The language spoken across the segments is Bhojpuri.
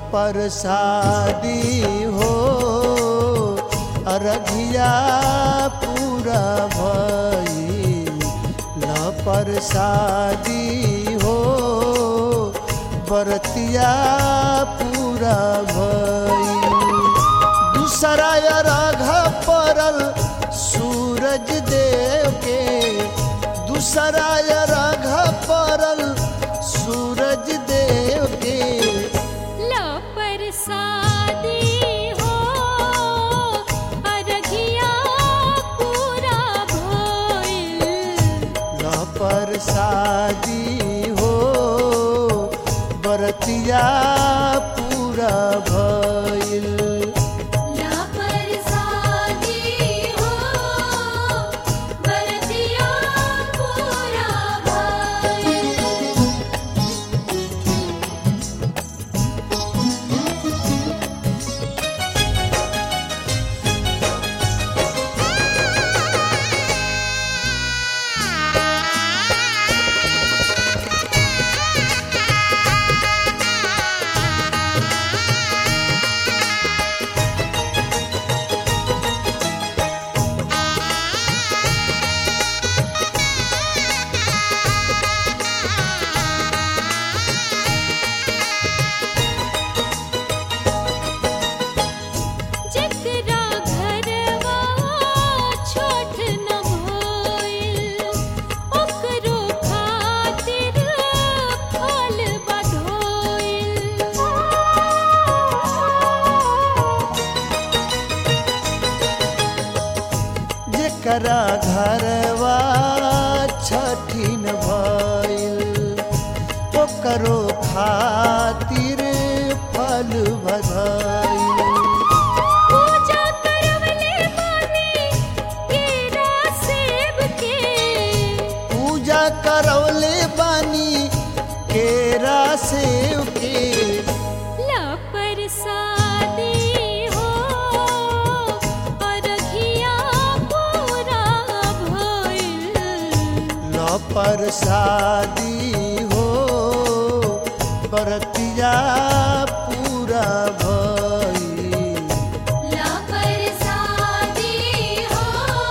परसादी हो अरघिया पूरा भई ल परसादी हो बरतिया पूरा भई दूसरा राघ परल सूरज देव के दूसरा राघ परल सूरज देव के ला परसादी हो अरघिया पूरा भइल ल परसादी हो बरतिया पूरा भइल ला परसादी हो बरतिया पूरा भइल जेकरा घरवा छोट न भइल ओकरो खातिर फल बधोइल जेकरा घरवा छठिन भइल ओकरो खातिर फल बधाइल पूजा करवले बानी केरा सेब के पूजा करौले बानी केरा सेव के ला परसादी हो अरघिया पूरा भइल ल परसादी हो बरतिया पूरा भई ला परसादी हो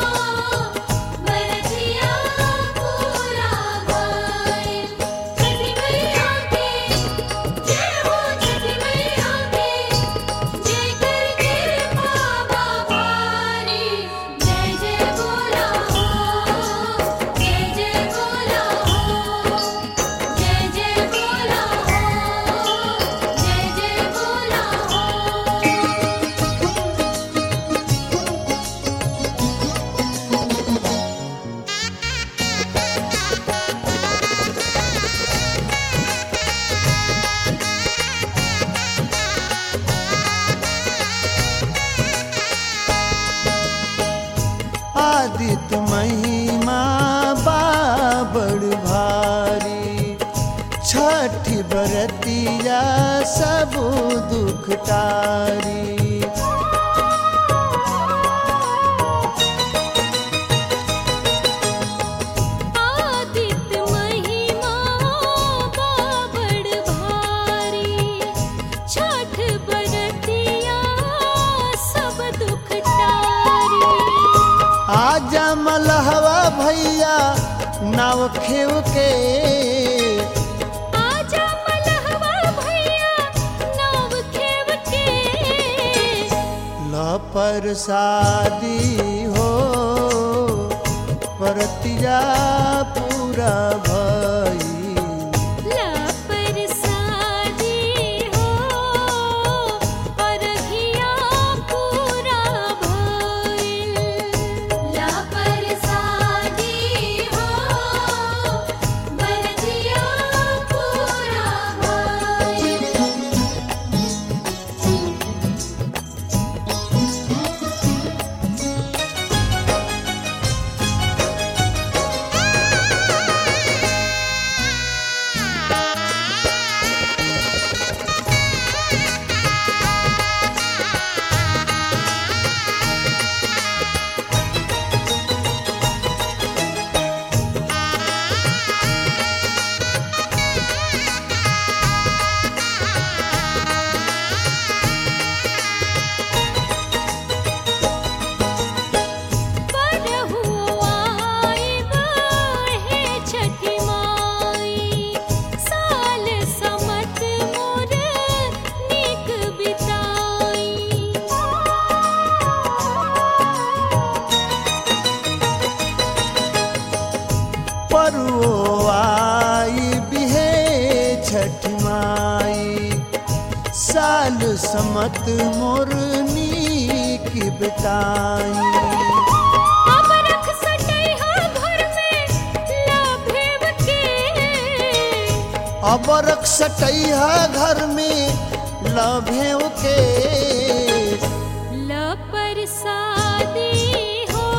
बरतिया पूरा भइल छठी मैया के जय हो छठी मैया के जय करके बाबा भारी जय जय बोला हो जय जय बोला हो जय जय बोला हो जय जय बोला हो आदित्य महिमा बाबड़ भारी छठ बरतिया सब दुख टारी आदित्य महिमा बाबड़ भारी छठ बरतिया सब दुख टारी आजा मलहवा भैया नाव खेव के आजा मलहवा भैया नाव खेव के ल परसादी हो बरतिया पूरा भई ला परसादी हो अरघिया पूरा भइल ला परसादी हो बरतिया पूरा भइल समत मोरनी की बिताई अब रख सटैहा घर में लाभेव के अब रख सटैहा घर में लभेव के लपरसादी हो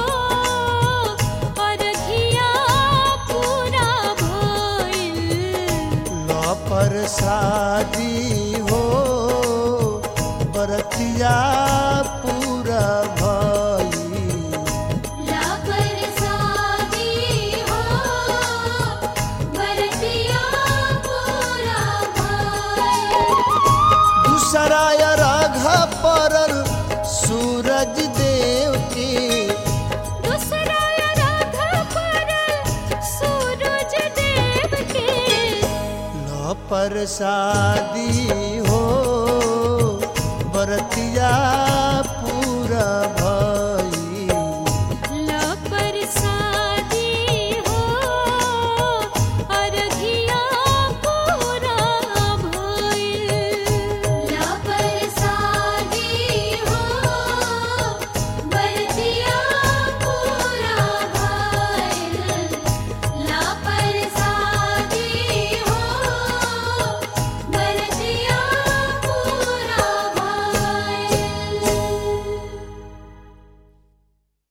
अरघिया पूरा भइल लपर शादी हो बरतिया पूरा भई लपरसादी हो बरतिया पूरा भइल दूसरा राघ परल सूरज देव के दूसरा राधा पर सूरज देव के लपर शादी हो बरतिया